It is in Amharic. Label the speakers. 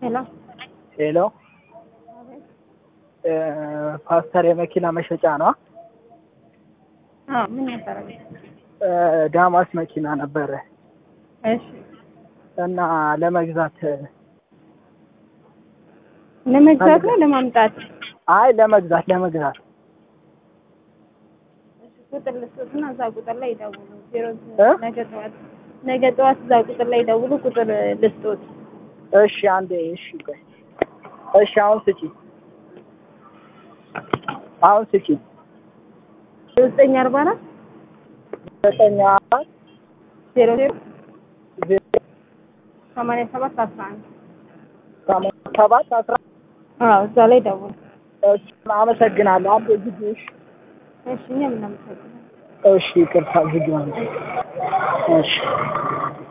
Speaker 1: ሄሎ
Speaker 2: ሄሎ ፓስተር የመኪና መሸጫ ነው?
Speaker 1: አዎ ምን ነበረ?
Speaker 2: ዳማስ መኪና ነበረ
Speaker 1: እሺ
Speaker 2: እና ለመግዛት
Speaker 1: ለመግዛት ነው ለማምጣት?
Speaker 2: አይ ለመግዛት ለመግዛት
Speaker 1: ቁጥር ልስጡትና እዛ ቁጥር ላይ ይደውሉ። ዜሮ
Speaker 2: እ?
Speaker 1: ነገ ጠዋት ነገ ጠዋት እዛ ቁጥር ላይ ይደውሉ። ቁጥር ልስጡት።
Speaker 2: እሺ አንዴ እሺ ቆይ እሺ አሁን ስጪ አሁን ስጪ
Speaker 1: ዘጠኝ አርባ አራት
Speaker 2: ዘጠኝ አራት
Speaker 1: ዜሮ ዜሮ
Speaker 2: ዜሮ
Speaker 1: ሰማንያ ሰባት አስራ አንድ
Speaker 2: ሰማንያ ሰባት አስራ
Speaker 1: አዎ እዛ ላይ ደውሉ።
Speaker 2: እሺ አመሰግናለሁ አንዴ ግቢ እሺ
Speaker 1: እሺ እኛም እናመሰግናለን።
Speaker 2: እሺ ይቅርታ ግቢ ማለት እሺ